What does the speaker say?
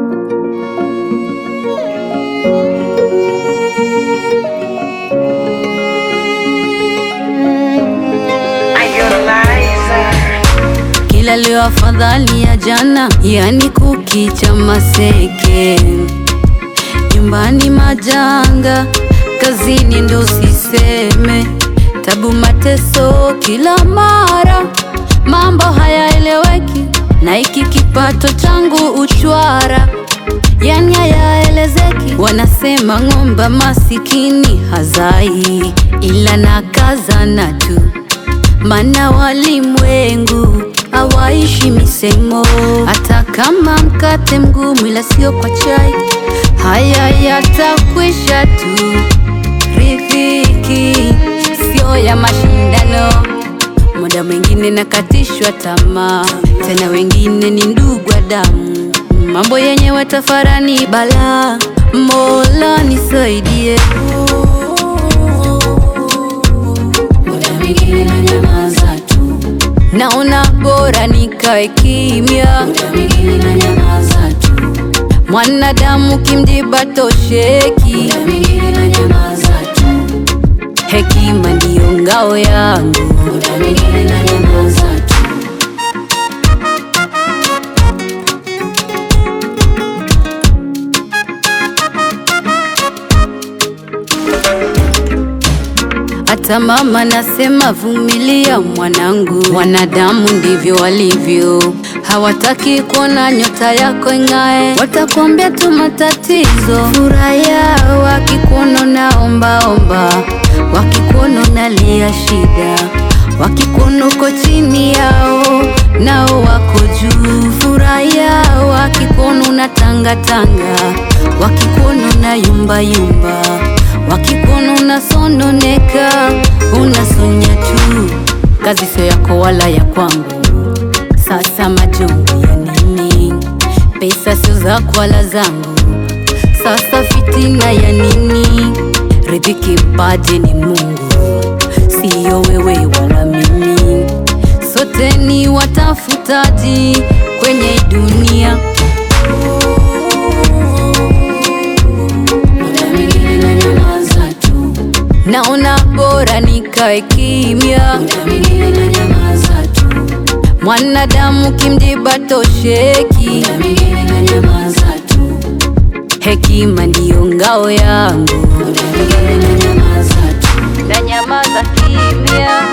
Kila leo afadhali ya jana, yani kukicha maseke, nyumbani majanga, kazini ndo siseme, tabu mateso kila mara, mambo hayaeleweki, na iki kipato changu uchwara, yani hayaelezeki. Wanasema ng'ombe masikini hazai, ila nakazana tu mana walimwengu hawaishi misemo, hata kama mkate mgumu, ila sio kwa chai. Haya yatakwisha tu, riziki sio ya mashindano. Muda mwingine nakatishwa tamaa, tena wengine ni ndugu wa damu. Mambo yenyewe tafarani balaa, Mola nisaidie. Muda mwingine nanyamaza tu, naona bora nikae kimya. Muda mwingine nanyamaza tu, mwanadamu kimjiba tosheki. Muda mwingine nanyamaza tu, hekima ndiyo ngao yangu. Muda mwingine nanyamaza tu. Hata mama nasema vumilia mwanangu, wanadamu ndivyo walivyo, hawataki kuona nyota yako ing'ae, watakuambia tu matatizo. Furahia wakikuona unaombaomba, wakikuona unalia shida, wakikuona uko chini yao, nao wako juu. Furahia wakikuona unatangatanga, wakikuona unayumbayumba wakikuona unasononeka, unasonya tu, kazi sio yako wala ya kwangu. Sasa majungu ya nini? Pesa sio zako wala zangu. Sasa fitina ya nini? Riziki mpaji ni Mungu, siyo wewe wala mimi. Sote ni watafutaji kwenye dunia. Muda mwingine nanyamaza tu, naona bora nikae kimya. Muda mwingine nanyamaza tu, mwanadamu kimjiba tosheki. Muda mwingine nanyamaza tu, hekima ndiyo ngao yangu. Muda mwingine nanyamaza tu, nanyamaza kimya.